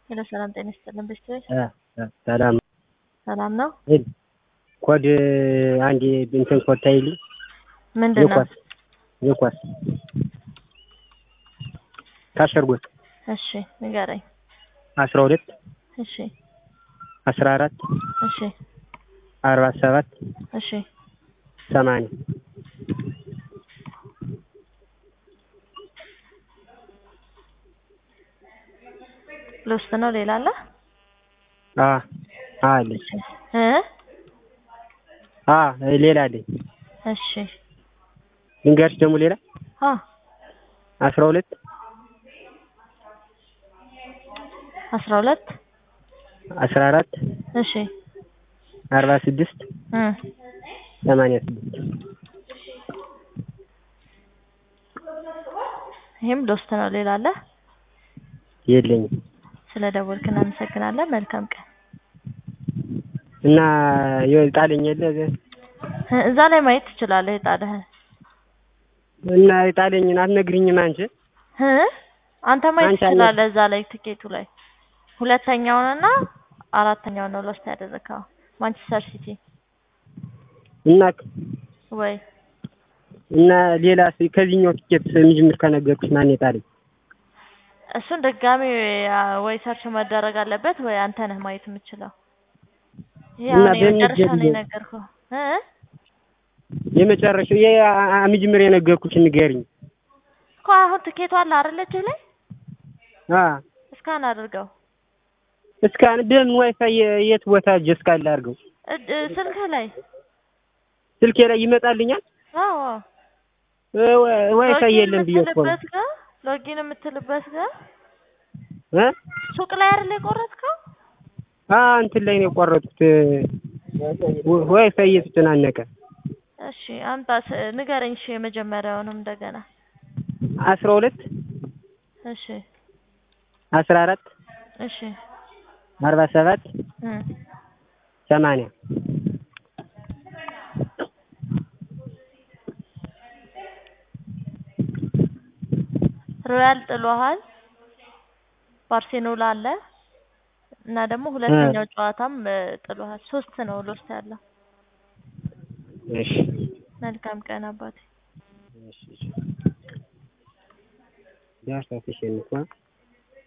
ሄሎ ሰላም ጤና ይስጥልን ቤተሰብ ሰላም ሰላም ነው። ኮድ አንድ እንትን ኮድ ታይልኝ ምንድን ነው? የኳስ የኳስ ታሸርጎት እሺ ንገረኝ። አስራ ሁለት እሺ አስራ አራት እሺ አርባ ሰባት እሺ ሰማንያ ልውስጥ ነው። ሌላ አለ አ አለች እ አ ሌላ አለኝ እሺ ልንገርሽ ደግሞ ሌላ አ አስራ ሁለት አስራ ሁለት አስራ አራት እሺ አርባ ስድስት እ ሰማንያ ስድስት ይሄም ልውስጥ ነው። ሌላ አለ የለኝም ስለ ደወልክ እናመሰግናለን። መልካም ቀን። እና የጣለኝ የለ እ እዛ ላይ ማየት ትችላለህ የጣለህን እና የጣለኝን አትነግሪኝም አንቺ እ አንተ ማየት አንቺ አለ- ትችላለህ እዛ ላይ ትኬቱ ላይ ሁለተኛውንና አራተኛውን ነው ሎስት ያደረግከው ማንቸስተር ሲቲ እና ወይ እና ሌላ ከዚህኛው ትኬት የሚጀምር ከነገርኩሽ ማን የጣለኝ እሱን ድጋሚ አ፣ ወይ ሰርች መደረግ አለበት ወይ አንተ ነህ ማየት የምችለው። ይሄ እና አሁን የመጨረሻ ነው በሚገኝ- የነገርኩህ እ የመጨረሻው ይሄ የሚጀምር የነገርኩሽ ንገሪኝ እኮ አሁን ትኬቱ አለ አይደል እጅህ ላይ አ እስካን አድርገው እስካን በምን ዋይፋይ የት ቦታ እጅ እስካን ላድርገው እጅ- ስልክህ ላይ ስልኬ ላይ ይመጣልኛል አዎ እ ዋ- ዋይፋይ ሎጊን የለም ብዬ እኮ ነው የምትልበት ጋር ሎጊን የምትልበት ጋር እ ሱቅ ላይ አይደል የቆረጥከው? አ እንትን ላይ ነው የቆረጥኩት ዋ- ዋይፋይ እየተጨናነቀ እሺ አምጣ ስ- ንገረኝ። እሺ የመጀመሪያውንም እንደገና አስራ ሁለት እሺ አስራ አራት እሺ አርባ ሰባት እ ሰማንያ ሮያል ጥሎሃል። ባርሴሎና አለ እና ደግሞ ሁለተኛው ጨዋታም እ፣ ጥሎሃል። ሶስት ነው ሎስት ያለው። እሺ መልካም ቀን አባቴ። እሺ እሺ ዳርሳ ተሸንፏል